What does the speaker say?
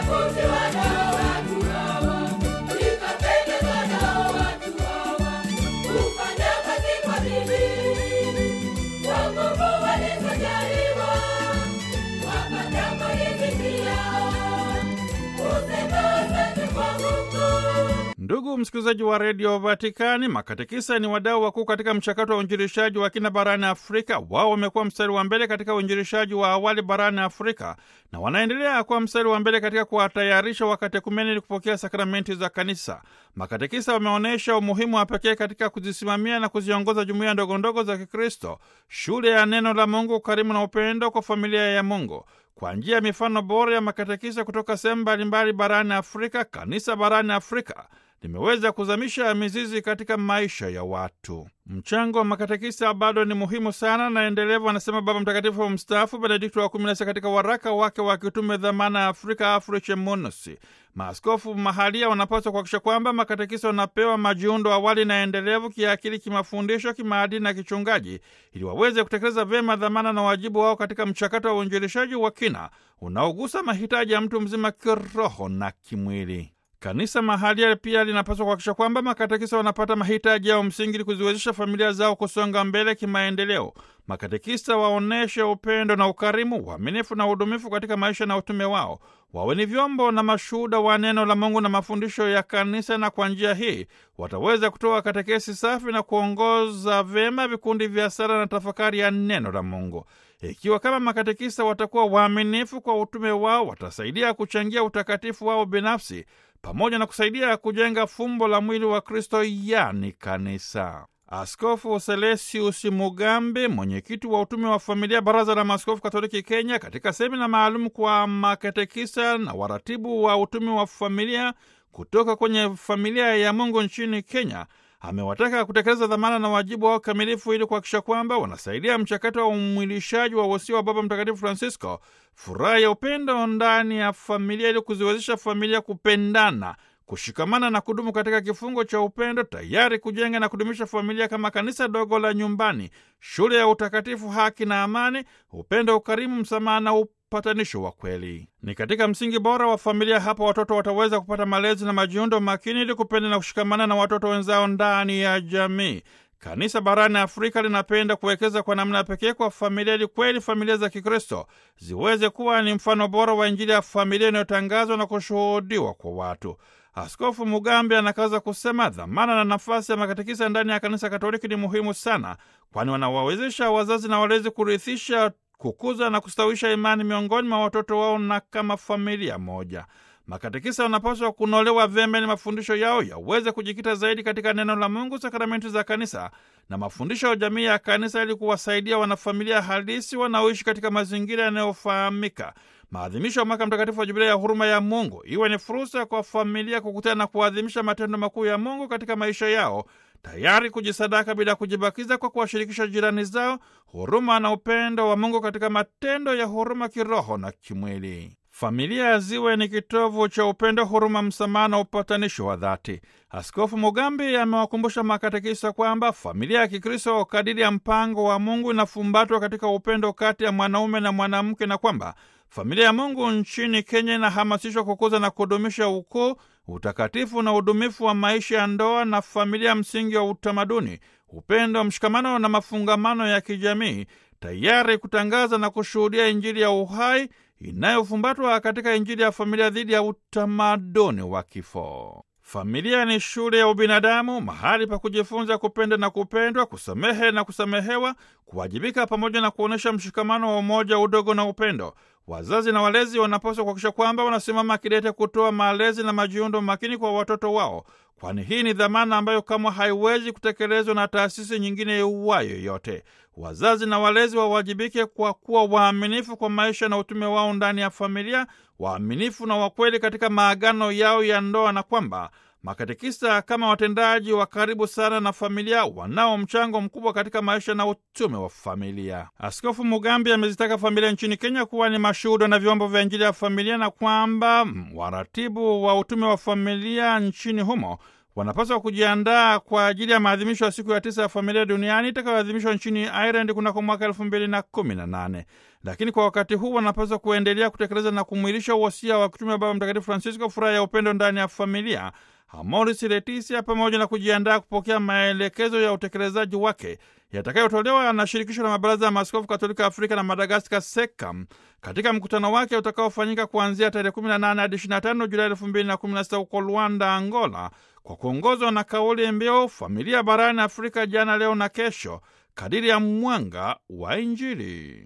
Nikavutiwa nao watu hawa, nikapendezwa nao watu hawa, kufanya kazi kwa bidii, kwa nguvu walizojaliwa, wapata maridhiki yao, kusema asante kwa Mungu. Ndugu msikilizaji wa redio Vatikani, makatekisa ni wadau wakuu katika mchakato wa uinjilishaji wa kina barani Afrika. Wao wamekuwa mstari wa mbele katika uinjilishaji wa awali barani Afrika na wanaendelea kuwa mstari wa mbele katika kuwatayarisha wakatekumeni ili kupokea sakramenti za Kanisa. Makatekisa wameonyesha umuhimu wa pekee katika kuzisimamia na kuziongoza jumuiya ndogondogo za Kikristo, shule ya neno la Mungu, ukarimu na upendo kwa familia ya Mungu. Kwa njia ya mifano bora ya makatekisa kutoka sehemu mbalimbali barani Afrika, kanisa barani Afrika limeweza kuzamisha mizizi katika maisha ya watu. Mchango wa makatekisa bado ni muhimu sana na endelevu, anasema Baba Mtakatifu wa mstaafu Benedikto wa kumi na sita katika waraka wake wa kitume dhamana ya Afrika, Afriche Munus. Maaskofu mahalia wanapaswa kuhakikisha kwamba makatekisa wanapewa majiundo awali na endelevu kiakili, kimafundisho, kimaadili na kichungaji, ili waweze kutekeleza vyema dhamana na wajibu wao katika mchakato wa uinjilishaji wa kina unaogusa mahitaji ya mtu mzima kiroho na kimwili. Kanisa mahalia pia linapaswa kuhakikisha kwamba makatekisa wanapata mahitaji yao msingi ili kuziwezesha familia zao kusonga mbele kimaendeleo. Makatekisa waonyeshe upendo na ukarimu, uaminifu na udumifu katika maisha na utume wao. Wawe ni vyombo na mashuhuda wa neno la Mungu na mafundisho ya kanisa, na kwa njia hii wataweza kutoa katekesi safi na kuongoza vyema vikundi vya sala na tafakari ya neno la Mungu. Ikiwa kama makatekisa watakuwa waaminifu kwa utume wao, watasaidia kuchangia utakatifu wao binafsi pamoja na kusaidia kujenga fumbo la mwili wa Kristo, yani kanisa. Askofu Selesius Mugambi, mwenyekiti wa utume wa familia, Baraza la Maaskofu Katoliki Kenya, katika semina maalum kwa makatekisa na waratibu wa utume wa familia kutoka kwenye familia ya Mungu nchini Kenya, amewataka kutekeleza dhamana na wajibu wao kamilifu ili kuhakikisha kwamba wanasaidia mchakato wa umwilishaji wa wosia wa Baba Mtakatifu Francisco, furaha ya upendo ndani ya familia, ili kuziwezesha familia kupendana, kushikamana na kudumu katika kifungo cha upendo, tayari kujenga na kudumisha familia kama kanisa dogo la nyumbani, shule ya utakatifu, haki na amani, upendo, ukarimu, msamaha na upatanisho wa kweli. Ni katika msingi bora wa familia hapa watoto wataweza kupata malezi na majiundo makini ili kupenda na kushikamana na watoto wenzao ndani ya jamii. Kanisa barani Afrika linapenda kuwekeza kwa namna pekee kwa familia ili kweli familia za Kikristo ziweze kuwa ni mfano bora wa Injili ya familia inayotangazwa na kushuhudiwa kwa watu. Askofu Mugambi anakaza kusema dhamana na nafasi ya makatekisa ndani ya kanisa Katoliki ni muhimu sana, kwani wanawawezesha wazazi na walezi kurithisha, kukuza na kustawisha imani miongoni mwa watoto wao na kama familia moja. Makatekisa wanapaswa kunolewa vyema ili mafundisho yao yaweze kujikita zaidi katika neno la Mungu, sakramenti za kanisa na mafundisho ya jamii ya kanisa, ili kuwasaidia wanafamilia halisi wanaoishi katika mazingira yanayofahamika. Maadhimisho ya mwaka mtakatifu wa Jubilia ya huruma ya Mungu iwe ni fursa kwa familia kukutana na kuadhimisha matendo makuu ya Mungu katika maisha yao, tayari kujisadaka bila kujibakiza, kwa kuwashirikisha jirani zao huruma na upendo wa Mungu katika matendo ya huruma kiroho na kimwili. Familia ziwe ni kitovu cha upendo, huruma, msamaha na upatanisho wa dhati. Askofu Mugambi amewakumbusha makatekisa kwamba familia ya Kikristo kadiri ya mpango wa Mungu inafumbatwa katika upendo kati ya mwanaume na mwanamke, na kwamba familia ya Mungu nchini Kenya inahamasishwa kukuza na kudumisha ukuu, utakatifu na udumifu wa maisha ya ndoa na familia, msingi wa utamaduni, upendo, mshikamano na mafungamano ya kijamii, tayari kutangaza na kushuhudia Injili ya uhai inayofumbatwa katika Injili ya familia dhidi ya utamaduni wa kifo. Familia ni shule ya ubinadamu, mahali pa kujifunza kupenda na kupendwa, kusamehe na kusamehewa, kuwajibika, pamoja na kuonyesha mshikamano wa umoja, udogo na upendo. Wazazi na walezi wanapaswa kuhakikisha kwamba wanasimama kidete kutoa malezi na majiundo makini kwa watoto wao, kwani hii ni dhamana ambayo kamwe haiwezi kutekelezwa na taasisi nyingine iuwayo yote. Wazazi na walezi wawajibike kwa kuwa waaminifu kwa maisha na utume wao ndani ya familia, waaminifu na wakweli katika maagano yao ya ndoa, na kwamba makatekista kama watendaji wa karibu sana na familia wanao mchango mkubwa katika maisha na utume wa familia. Askofu Mugambi amezitaka familia nchini Kenya kuwa ni mashuhuda na vyombo vya Injili ya familia na kwamba waratibu wa utume wa familia nchini humo wanapaswa kujiandaa kwa ajili ya maadhimisho ya siku ya tisa ya familia duniani itakayoadhimishwa nchini Ireland kunako mwaka elfu mbili na kumi na nane. Lakini kwa wakati huu wanapaswa kuendelea kutekeleza na kumwilisha uhosia wa kutumia Baba Mtakatifu Francisco, furaha ya upendo ndani ya familia, Amoris Laetitia, pamoja na kujiandaa kupokea maelekezo ya utekelezaji wake yatakayotolewa na shirikisho la mabaraza ya maaskofu katolika Afrika na Madagaskar, SECAM, katika mkutano wake utakaofanyika kuanzia tarehe 18 hadi 25 Julai 2016 huko Luanda, Angola, kwa kuongozwa na kauli mbiu familia barani Afrika, jana, leo na kesho, kadiri ya mwanga wa Injili.